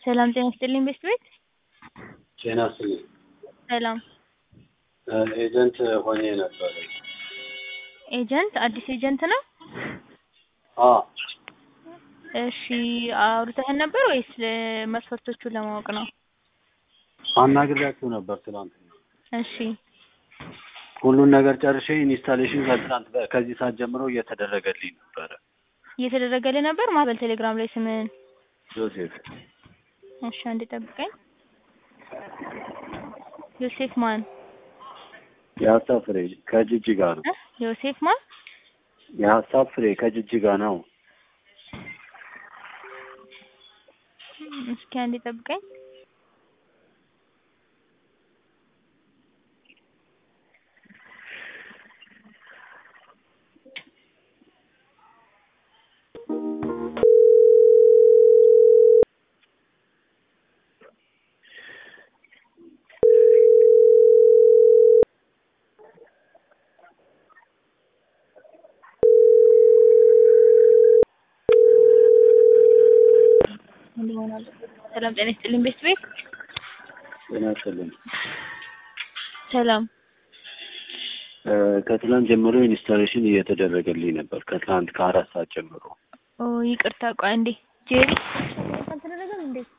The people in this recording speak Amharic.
ሰላም ጤና ይስጥልኝ ቤስት ቤት ጤና ይስጥልኝ። ሰላም ኤጀንት ሆኜ ነበረ። ኤጀንት አዲስ ኤጀንት ነው? አ እሺ አውርተኸን ነበር ወይስ መስፈርቶቹን ለማወቅ ነው? አናግሬያችሁ ነበር ትናንትና። እሺ ሁሉን ነገር ጨርሼ ኢንስታሌሽን ከትናንት በ- ከዚህ ሰዓት ጀምሮ እየተደረገልኝ ነበረ። እየተደረገልህ ነበር? ማን ቴሌግራም ላይ ስምህን? ዮሴፍ እሺ አንዴ ጠብቀኝ። ዮሴፍ ማን? የሀሳብ ፍሬ ከጅጅጋ ነው። እ? ዮሴፍ ማን? የሀሳብ ፍሬ ከጅጅጋ ነው። እስኪ አንዴ ጠብቀኝ። ሰላም ጤና ይስጥልኝ ቤስት ቤት ጤና ይስጥልኝ። ሰላም እ፣ ከትናንት ጀምሮ ኢንስታሌሽን እየተደረገልኝ ነበር። ከትናንት ከአራት ሰዓት ጀምሮ ኦ ይቅርታ ቆይ አንዴ ጄሪ አልተደረገም እንዴ